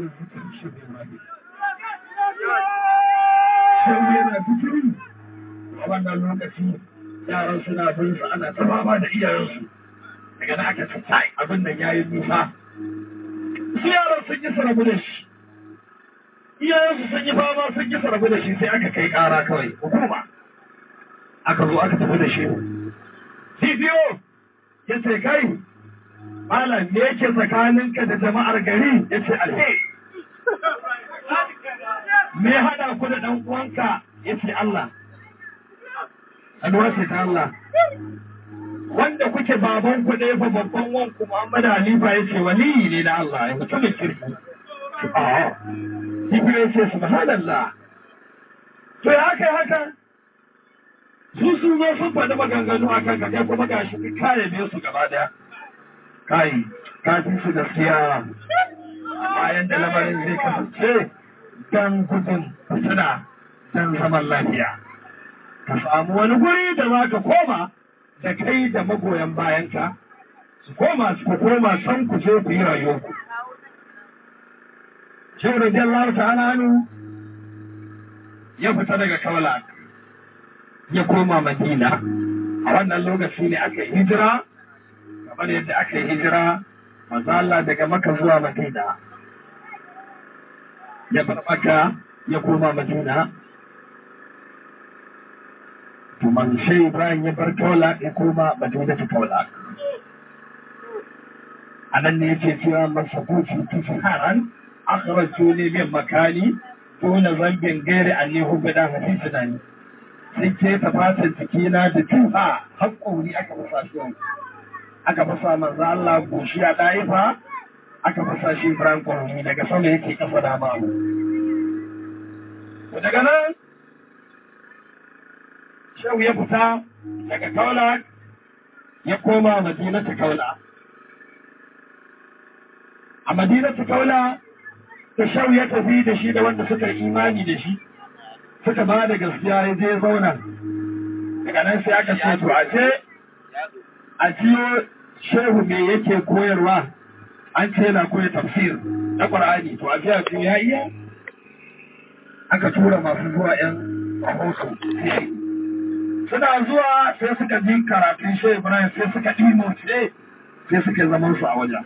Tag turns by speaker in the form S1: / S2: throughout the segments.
S1: wannan fitar shi ne ma ne sai yana fitiri a wannan lokaci yaran suna bin su ana ta fama da iyayensu daga da aka tattai abin nan yayi nisa su yaran sun yi sarabu da shi iyayensu sun yi fama sun yi sarabu da shi sai aka kai kara kawai hukuma aka zo aka tafi da shi DPO ya ce kai malam me yake tsakaninka da jama'ar gari ya ce alheri me hada ku da dan uwanka ya ce Allah alwa ce ta Allah wanda kuke baban ku ɗaya fa babban wanku Muhammad Halifa ya ce waliyi ne na Allah ya mutumin kirki a DPO ya ce subhanallah to ya kai haka su sun zo sun faɗi maganganu a kan kai kuma ga shi kare ne su gaba daya kai kafin su gaskiya bayan da lamarin zai kasance dan gudun fitina dan zaman lafiya ka samu wani guri da za ka koma da kai da magoyan bayanka su koma su koma san ku je ku yi rayuwarku Shehu Radiyallahu ta'ala hannu ya fita daga Kaulak ya koma Madina a wannan lokaci ne aka hijira kamar yadda aka yi hijira manzo Allah daga Makka zuwa Madina ya bar Makka ya koma Madina to man sai Ibrahim ya bar Kaula ya koma Madina ta Kaula anan ne yake cewa masabuci tufaran akhrajuni min makani duna zambin gairi anni hubda fi sunani sun keta fatan jikina da tufa haƙƙori aka fasa shi aka fasa manzo Allah goshi a ɗaifa aka fasa shi Ibrahim Kwarni daga sama yake kafa da mamu. Daga nan Shehu ya fita daga Kaula ya koma Madina ta Kaula. A Madina ta Kaula da Shehu ya tafi da shi da wanda suka imani da shi. suka ba da gaskiya ya je zauna daga nan sai aka ce to a ce a ciyo shehu me yake koyarwa an ce yana koya tafsir na ƙwar'ani to a jiya ce ya iya aka tura masu zuwa yan rahoto suna zuwa sai suka ji karatun shehu ibrahim sai suka ɗimo ce sai suka zaman su a wajen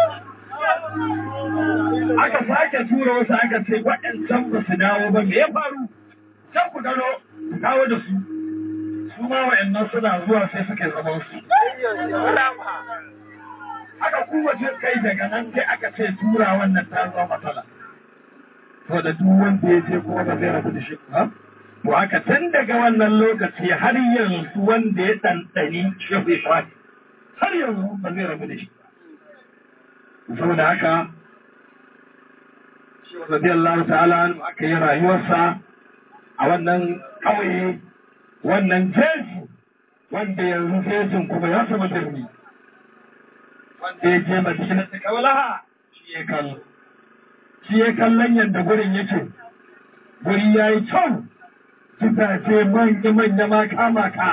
S1: aka sake tura wasu aka ce waɗancan ba su dawo ba me ya faru can ku gano ku kawo da su su ma wa'annan suna zuwa sai suke zaman su aka kuma ce kai daga nan sai aka ce tura wannan ta zama matsala to da duk wanda ya je kuma ba zai rabu da shi ba to haka tun daga wannan lokaci har yanzu wanda ya ɗanɗani shehu Ibrahim har yanzu ba zai rabu da shi ba saboda haka shehu radiyallahu ta'ala aka yi rayuwarsa a wannan ƙauye wannan jeji wanda yanzu jejin kuma ya sama birni wanda ya je madina ta kawalaha shi ya kallo shi ya kallon yadda gurin yake guri ya yi kyau gidaje manya-manya maka-maka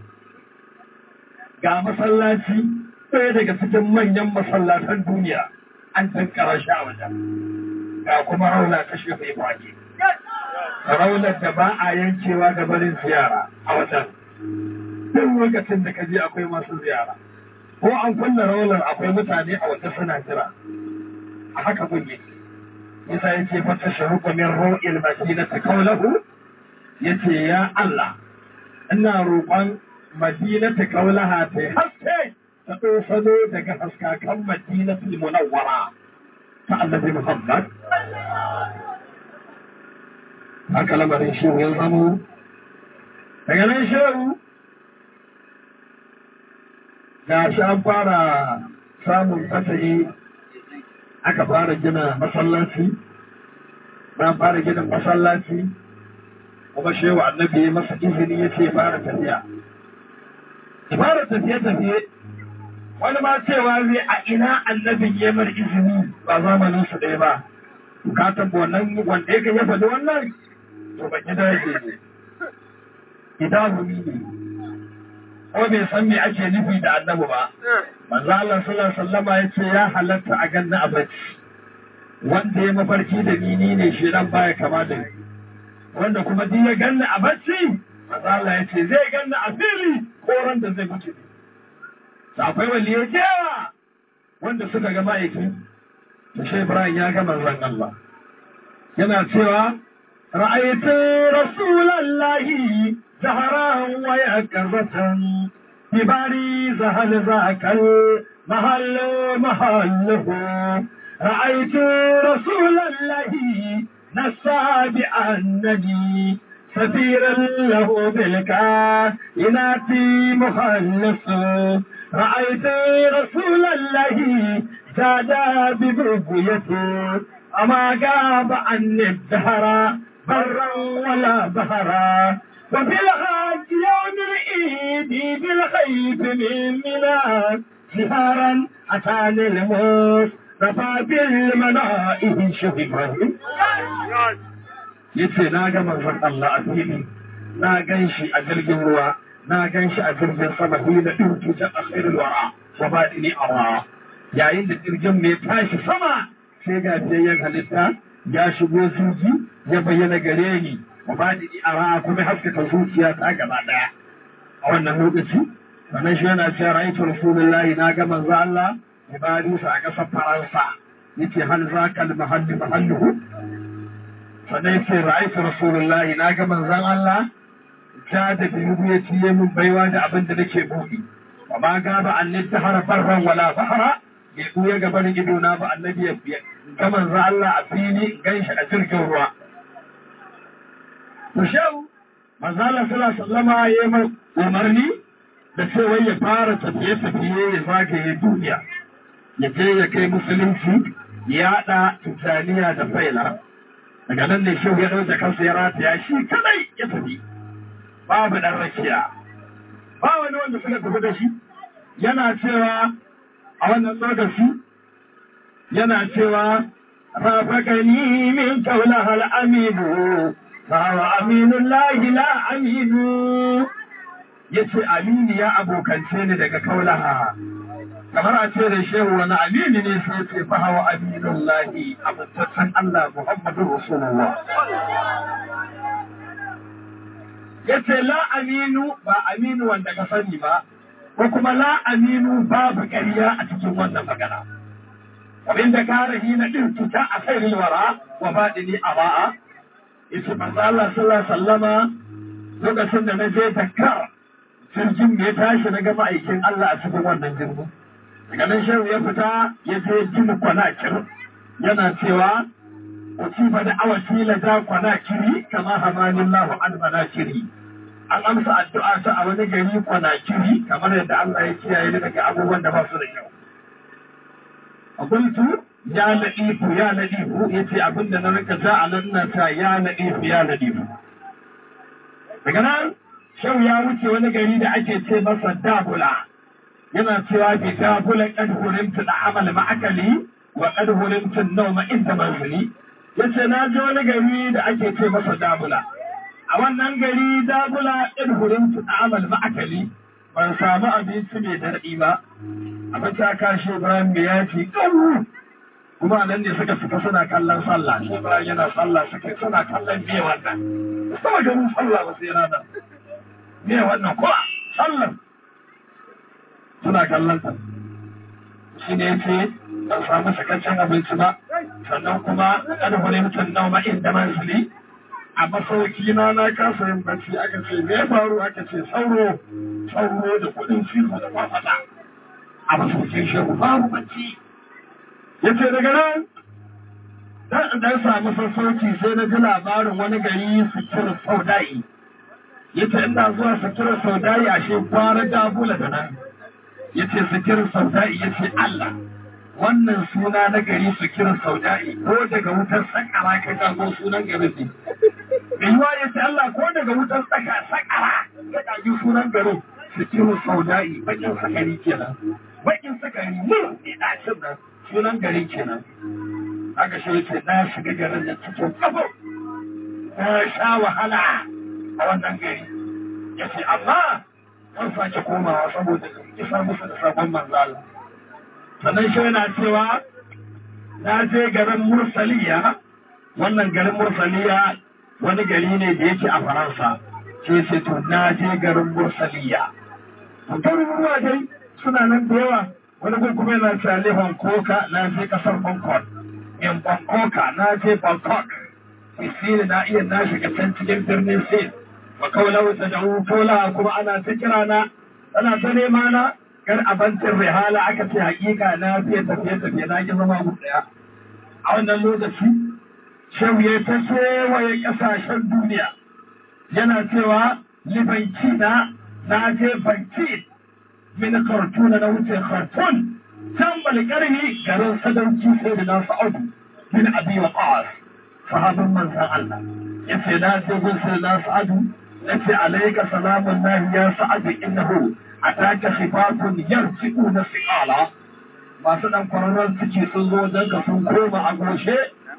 S1: ga masallaci ɗaya daga cikin manyan masallatan duniya an tankara shi a wajen ga kuma rauna ta shefa fage raunar da ba a yankewa da barin ziyara a wajen duk lokacin da ka je akwai masu ziyara ko an kulle raunar akwai mutane a wajen suna jira a haka kun yake yasa yake fata sharuƙa min ro'il madina ta kaulahu yace ya Allah ina roƙon madina ta kaulaha ta haske ta ɗosano daga haskakan madina ta munawwara ta annabi Muhammad haka lamarin shehu ya zamo daga nan shehu ga shi an fara samun fasahi aka fara gina masallaci na fara gina masallaci kuma shehu annabi ya masa izini ya ce fara tafiya fara tafiye-tafiye wani ma cewa zai a ina annabin ya mar izini ba zamanin su ɗaya ba bukatan wannan wanda ya ya faɗi wannan to ban gida yake ne idahumi ne ko bai san me ake nufi da annabi ba manzo Allah sallallahu alaihi wasallama ya ce ya halatta a ganna a bacci wanda ya mafarki da ni ni ne shi dan baya kama da ni wanda kuma duk ya ganni a bacci manzo Allah ya ce zai ganni a fili ko ran da zai mutu akwai waliyai yawa wanda suka ga ma'aiki da shi Ibrahim ya ga manzon Allah yana cewa ra'aytu rasulallahi zaharan wa yakazatan bibari zahal zakal mahall mahalluhu ra'aytu rasulallahi نسى بأنني سفيرا له بالكائنات مخلص رأيت رسول الله زاد ببغيته أما غاب عني الدهر برا ولا بهرا وفي الحج يوم العيد بالخيف من منى سهارا أتاني الموت رفع بالمنائه شهبه yace na ga manzon Allah a fili na gan shi a jirgin ruwa na gan shi a jirgin sama hina ɗauki ta asirin wara wa baɗini awa yayin da jirgin mai tashi sama sai ga biyayyen halitta ya shigo zuji ya bayyana gare ni wa baɗini awa kuma haskaka zuciya ta gaba ɗaya a wannan lokaci sannan shi yana cewa ra'aytu rasulullahi na ga manzo Allah ibadinsa a ƙasar Faransa yace hal zaka al-mahalli mahalluhu sannan yace ra'aytu rasulullahi na ga manzon Allah ta da biyu ya ciye min baiwa da abin da nake buɗi wa ma gaba annabi tahara barran wala fahara bai buya gaban ido na ba annabi ya ga manzon Allah a fili gan shi a jirgin ruwa to shau manzon Allah sallallahu alaihi wasallama yayi umarni da cewa ya fara tafiye-tafiye ya zagaye duniya ya je ya kai musulunci ya haɗa tijjaniya da faila daga nan ne shehu ya ɗauke kansa ya rataya shi kadai ya tafi babu ɗan rakiya ba wani wanda suka tafi da shi yana cewa a wannan lokaci yana cewa rafakani min kaula hal aminu fa aminun lahi la aminu yace aminu ya abokance ni daga kaulaha kamar a ce da shehu wani amini ne sai ce fa hawa aminun lahi amintaccen Allah Muhammadu Rasulullah. Ya ce la aminu ba aminu wanda ka sani ba, ko kuma la aminu babu ƙarya a cikin wannan magana. Abin da ka rahi na ɗin tuta a kai wara wa baɗini a ba'a, ya ce manzo Allah sallallahu sallama lokacin da na je Dakar jirgin ya tashi na gama aikin Allah a cikin wannan jirgin. daga nan shehu ya fita ya je jin kwanakir yana cewa usiba da awaki la da kwanakiri kama hamanin lahu an manakiri an amsa addu'a ta a wani gari kwanakiri kamar yadda Allah ya kiyaye ni daga abubuwan da ba su da kyau akuntu ya ladifu ya ladifu yace abin da na rika ja a nan na ta ya ladifu ya ladifu daga nan shehu ya wuce wani gari da ake ce masa dabula yana cewa bi ta bulan kad hurimtu da amal ma'akali wa kad hurimtu nauma inda manzili yace na je wani gari da ake ce masa dabula a wannan gari dabula kad hurimtu da amal ma'akali ban samu abinci mai daɗi ba abin ta kashi Ibrahim mai yaci ɗauru kuma nan ne suka fita suna kallon sallah shi Ibrahim yana sallah suka suna kallon me wannan sama ganin sallah ba sai ranar me wannan ko sallar suna kallon ta shi ne ce ban samu sakaccen abinci ba sannan kuma kada wani mutum nau ma inda mansili a masauki na na kasa yin bacci aka ce me faru aka ce sauro sauro da kudin cizo da kwafata a masaukin shehu babu bacci ya ce daga nan dan dan samu sassauci sai na ji labarin wani gari sikirar saudai ya ce ina zuwa sikirar saudai a shi kwara dabula da nan ya ce sikirar saudai ya ce Allah wannan suna na gari sikirar saudai ko daga wutar sakara ka jago sunan garin ne. Yiwuwa ya ce Allah ko daga wutar sakara ka jago sunan garin sikirar saudai bakin sakari kenan. Bakin sakari ne ne ɗacin nan sunan garin kenan. Aka shi ce na shiga garin da cikin kafo. Na sha wahala a wannan gari. Ya ce amma zan sake komawa saboda isar musu da sabon manzala. sannan shi yana cewa na je garin mursaliya wannan garin mursaliya wani gari ne da yake a faransa sai sai to na je garin mursaliya garuruwa dai suna nan da yawa wani gun kuma yana cewa Hong Koka na je kasar Hong Kong in Bangkok na je Bangkok Isiri na iya na shiga can cikin birnin Sin wa kaulau ta da tola kuma ana ta kira na ana ta nema na gar abincin rihala aka ce hakika na fiye tafiye tafiye na ki zama guda daya a wannan lokaci shehu ya ta kewaye kasashen duniya yana cewa libanci na na je banki min kartuna na wuce kartun can balkarni garin sadauki sai da na sa'adu min abi wa qas sahabin manzan Allah yace na je gun sai na sa'adu yace alayka salamun lahi ya sa'adu innahu ataka sifatun yarji'una siqala masu dan kwararren suke sun zo wajen ka sun koma a goshe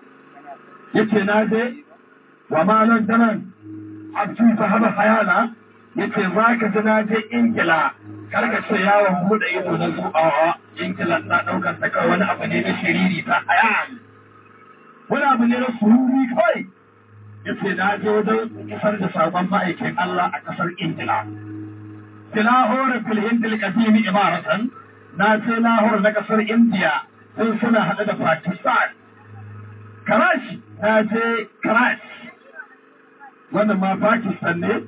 S1: yace na je wa malan danan abdu sahaba hayana yace za ka ji na je ingila karka ce yawon buɗe ido na zubawa ingila na ɗaukar ta kawai wani abu ne na shiriri ta hayan wani abu ne na sururi kawai yace na je wajen isar da sabon ma'aikin Allah a ƙasar ingila tilahore fil hindil qadimi imaratan na ce lahore na ƙasar indiya sun suna haɗe da pakistan karachi na je karachi wannan ma pakistan ne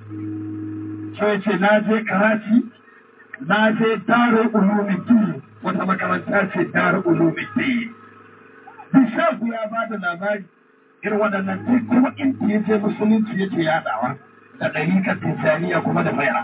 S1: sai ce na je karachi na je daru ulumuddin wata makaranta ce daru ulumuddin bishafu ya ba da labari irin waɗannan duk kuma inda ya je musulunci yake yaɗawa da ɗarikar tijjaniya kuma da bai'a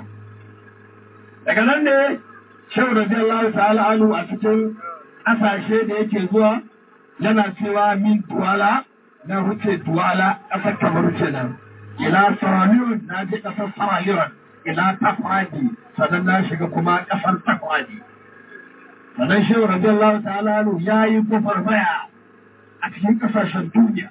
S1: daga nan ne shehu radiyallahu ta'ala anu a cikin ƙasashe da yake zuwa yana cewa min duwala na wuce duwala ƙasar kamar kenan ila saraliyun na je ƙasar saraliyun ila tafadi sannan na shiga kuma ƙasar tafadi sannan shehu radiyallahu ta'ala anu ya yi kufar baya a cikin ƙasashen duniya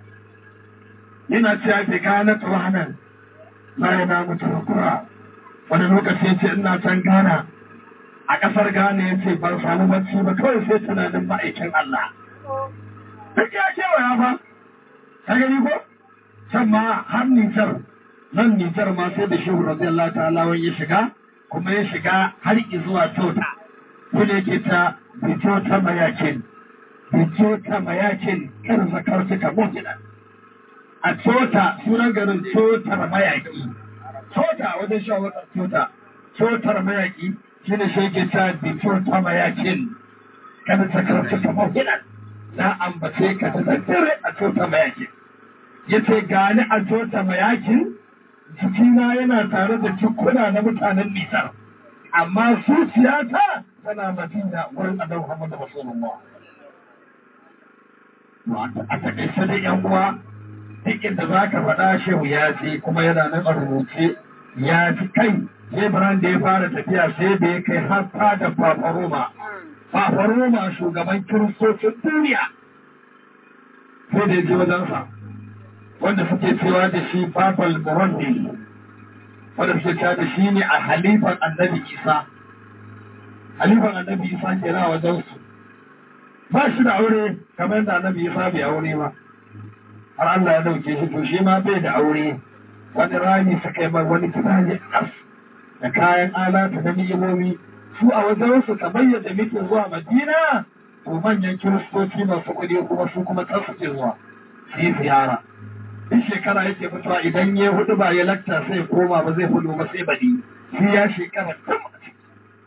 S1: yana cewa bai gane tsawanan na yana mutu kura wani lokaci ya ce ina can gana a ƙasar Ghana ya ce ban samu bacci ba kawai sai tunanin ma'aikin Allah. Duk ya kewaya ba, ka gani ko? Can ma har Nijar, nan Nijar ma sai da shehu radiyallahu ta'ala wani ya shiga, kuma ya shiga har zuwa Tota. Kuma yake ta Bijota Mayakin, Bijota Mayakin, irin zakar suka mutuna. A Tota, sunan garin Totar Mayaki. Tota wajen shawarar Tota, Totar Mayaki, shi ne shi ke ta bikin ta mayakin kada ta karfi kamar hinan na ambace ka ta daddare a tota mayakin ya ce gani a tota mayakin jikina yana tare da cikuna na mutanen nisar amma zuciyata tana madina wurin adam Muhammadu Rasulullah a takaice da yan uwa duk inda za ka faɗa shehu ya ce kuma yana nan a rubuce ya ci kai Lebran da ya fara tafiya sai da ya kai har da Fafaroma. Fafaroma shugaban kiristocin duniya. Sai da ya je wajensa. Wanda suke cewa da shi Babal Burundi. Wanda suke cewa da shi ne a halifan annabi Isa. Halifan annabi Isa ke na wajensu. Ba shi da aure kamar yadda annabi Isa bai aure ba. Har Allah ya dauke shi to shi ma bai da aure. Wani rami suka yi wani gida ne ƙas. da kayan alata na ni'imomi su a wajensu kamar yadda muke zuwa madina to manyan kiristoci masu kuɗi kuma su kuma can suke zuwa su yi ziyara duk shekara yake fitowa idan ya hudu ba ya lakta sai koma ba zai hudu ba sai baɗi shi ya shekara tam a ciki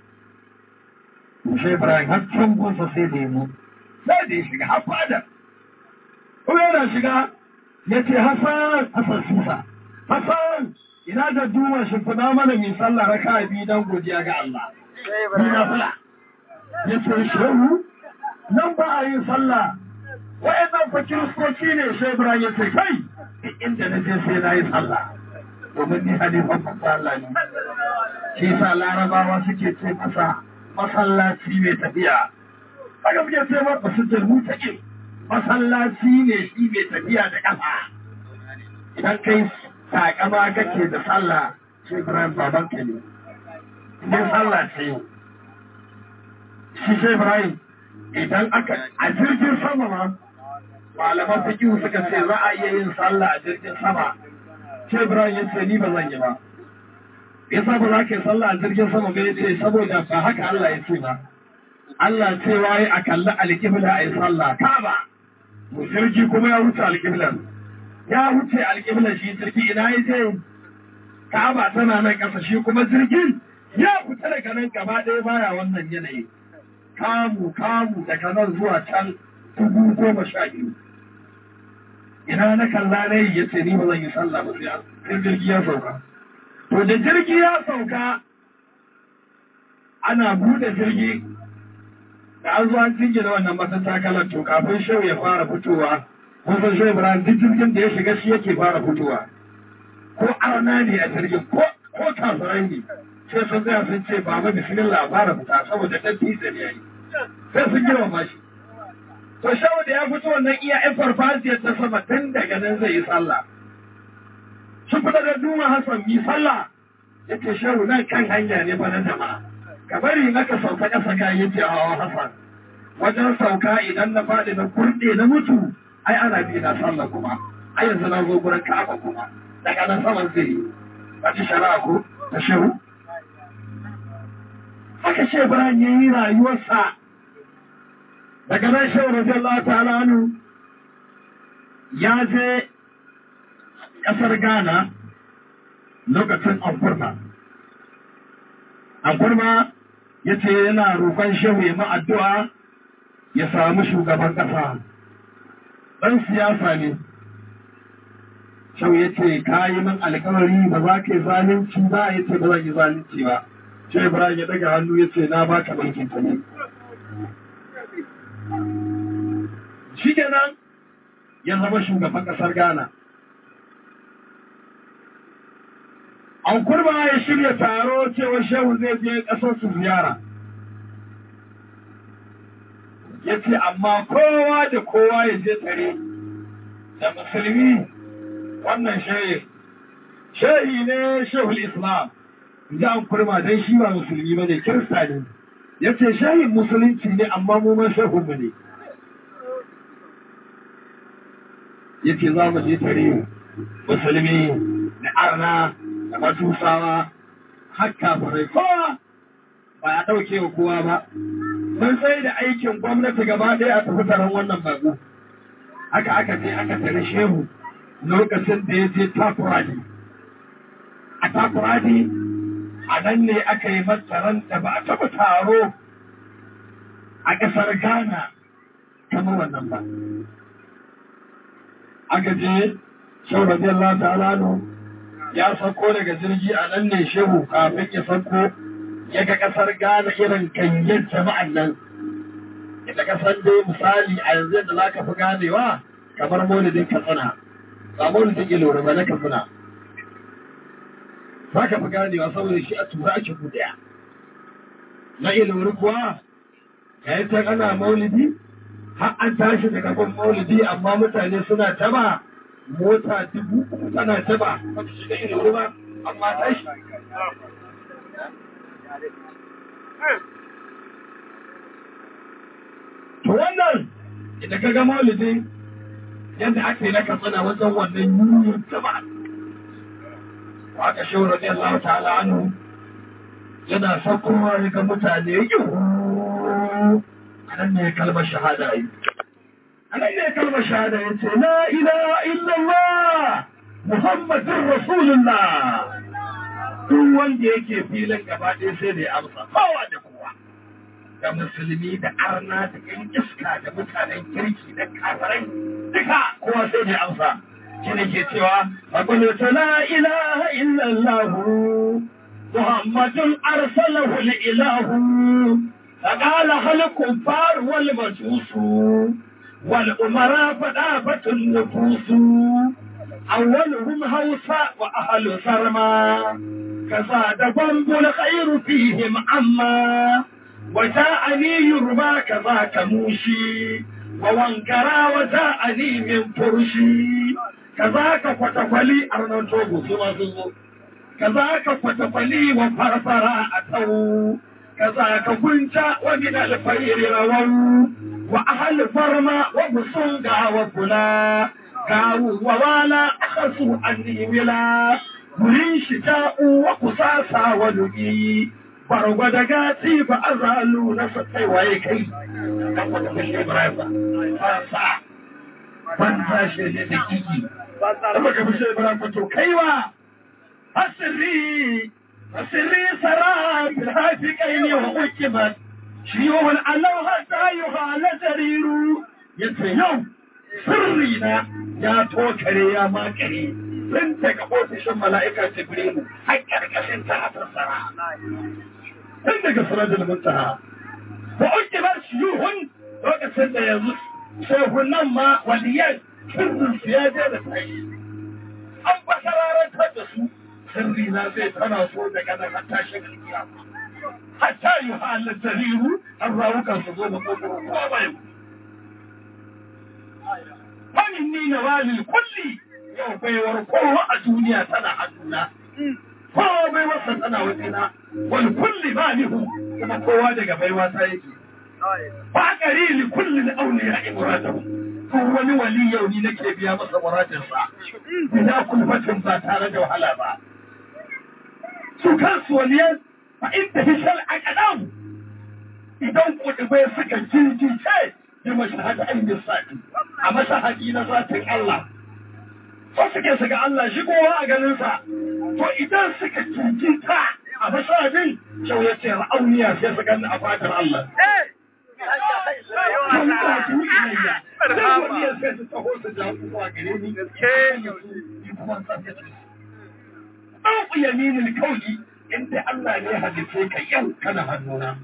S1: shi ibrahim har can gunsa sai lemu sai da ya shiga har fada kuma yana shiga ya ce hasan hasan susa hasan ina da duma shi fada mana mai sallah raka biyu don godiya ga Allah. Ina fula. Ya ce shehu nan ba a yin sallah. Wa'annan fa kiristoci ne sai Ibrahim ya ce kai inda na je sai na yi sallah. Domin ni halifan manzo Allah ne. Shi sa larabawa suke ce masa masallaci mai tafiya. Haka suke ce masa su jalmu take. Masallaci ne shi mai tafiya da ƙasa. Idan kai takama kake da sallah shi Ibrahim baban ka ne. Ne sallah ce. Shi shi Ibrahim idan aka a jirgin sama ma malaman fikihu suka ce za a iya yin sallah a jirgin sama ce Ibrahim ya ce ni ba zan yi ba yasa ba za ka yi sallah a jirgin sama ba ya ce saboda ba haka Allah ya ce ba Allah ce waye a kalli alƙibla a yi sallah ka ba to jirgi kuma ya wuce alƙiblan ya wuce alƙiblan shi jirgi ina ya ce Ka'aba tana nan ƙasa shi kuma jirgin ya fita daga nan gaba ɗaya baya wannan yanayi kamu kamu daga nan zuwa can dubu goma sha biyu ina na kalla na yi ya ce ni ba zan yi sallah ba sai jirgi ya sauka to da jirgi ya sauka ana bude jirgi da an zo an jingina wannan matattakalar to kafin shau ya fara fitowa kun san shau ibrahim duk jirgin da ya shiga shi yake fara fitowa ko arna ne a jirgin ko ko kafirai ne sai sun tsaya sun ce baba bismillah fara fita saboda dan tisa ne yayi sai sun girma shi to shau da ya fito wannan iya yan farfajiyar ta sama tun daga nan zai yi sallah sun fita da duma Hassan mi sallah yake shehu nan kan hanya ne fa na jama'a ka bari na ka sauka ƙasa ka yi ce a Hassan wajen sauka idan na faɗi na kurɗe na mutu ai ana bi na sallah kuma ai yanzu na zo gurin Ka'aba kuma daga nan saman zai yi ba ci shari'a ko ta shehu haka ce Ibrahim ya yi rayuwarsa daga nan shehu radiyallahu ta'ala anhu ya je ƙasar Ghana lokacin Ankurma. Ankurma ya ce yana roƙon shehu ya addu'a ya samu shugaban ƙasa. Ɗan siyasa ne. Shehu ya ce, ka yi min alkawari ba za ka yi zalunci ba ya ce ba zan yi zalunci ba. Shehu Ibrahim ya daga hannu ya ce, na ba ka mulkin ta ne. Shi kenan ya zama shugaban ƙasar Ghana. an kurba ya shirya taro cewa shehu zai je ƙasar su ziyara ya ce amma kowa da kowa ya je tare da musulmi wannan shehi shehi ne shehul islam ji an kurma don shi ba musulmi ba ne kirista ne ya ce shehin musulunci ne amma mu ma shehunmu ne ya ce za mu je tare musulmi da arna da matusawa har kafirai kowa ba a ɗauke wa kowa ba sun sai da aikin gwamnati gaba ɗaya a tafi taron wannan bako haka aka je aka tare shehu lokacin da ya je takuradi a takuradi a nan ne aka yi matsaran da ba a taɓa taro a ƙasar ghana kamar wannan ba aka je shehu radiyallahu ta'ala ya sauko daga jirgi a nan ne shehu kafin ya sauko ya ga kasar Ghana irin kanyen jama'an nan. Ita kasar dai misali a yanzu yadda za ka fi ganewa kamar maulidin katsina, ba maulidin ilori ba na katsina. Za ka fi ganewa saboda shi a tura ake kudaya. Na ilori kuwa, ya yi ta ana maulidi, har an tashi daga gun maulidi amma mutane suna taba mota dubu uku tana taba wata shiga ilori ba, amma tashi. To wannan idan ka ga maulidin yadda ake na katsina wajen wannan yuniyar jama'a. Waka shehu rabi Allah ta'ala anhu yana saukowa ya ga mutane yi a nan ne kalmar shahada yi. A nan ne kalmar shahada ya ce, La ilaha illallah Muhammadin Rasulullah. Duk wanda yake filin gaba ɗaya sai da ya amsa, kowa da kowa. da musulmi da arna da yan iska da mutanen kirki da kafirai duka kowa sai da amsa shi ne ke cewa faƙulta la ilaha illallah muhammadun arsalahu ilahu فقال هل الكفار والمجوس والأمراء فدافة النفوس أولهم هوسا وأهل سرما كزاد بمب الخير فيهم عما وجاءني يربى كذاك موشي ووانكرا وجاءني من فرشي كذاك فتفلي أرنان توبو سما سنو كذاك فتفلي وفرفرا أتو كذاك كنت ومن الخير رووا وأهل فرما وبصنقا وفلا كاو ووالا أخذوا عني ولا wurin shi ta'u wa kusasa wa lugi bargwada gati fa azalu na sakai waye kai dan wata kashe Ibrahim ba sa ban tashi ne da kiki da baka bishe Ibrahim ba to kaiwa asiri asiri sara bil hafi kaini wa ukibat shiyuhul alau hatta yuhala jariru yace yau sirri na ya tokare ya makare tun daga ofishin mala'ika Jibrilu har ƙarƙashin ta a sassara. Tun daga sanadin muntaha. Wa uke ba shi yuhun lokacin da yanzu shehunan ma waliyan sirrin su ya je da tashi. An ba sararantar da su sirri na zai tana so daga nan har tashin alkiyama. Hatta yi halin jariru an rawukan su zo da kokoro kowa bai. Manin ni na walil kulli yau baiwar kowa a duniya tana hannuna. Kowa baiwarsa tana wajena, wani kulli ba nihu kuma kowa daga baiwa ta yake. Ba ƙari li kulli na aure ya imuratahu. Ko wani wali yau ni nake biya masa muratinsa. Ina kulfatin ba tare da wahala ba. Su kansu waliyan fa inda hishal a kaɗan. Idan kuɗi suka jirgice bi mashahada ainihin sati. A mashahadi na zatin Allah. so suke su ga Allah shi kowa a ganinsa to idan suka cancanta a mashabin shau ya ce ra'auniya sai su gani a fadar Allah. Ɗan yaminin kauli inda Allah ne halice ka yau kana hannuna.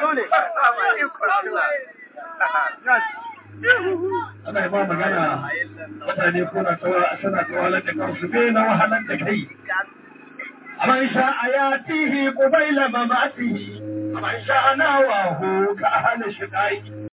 S1: ana yi ba magana mutane kuna suna tawalar da kansu bai na wahalar da kai man sha a ya tihi kubaila mamatihi man sha na wahu ka hana shi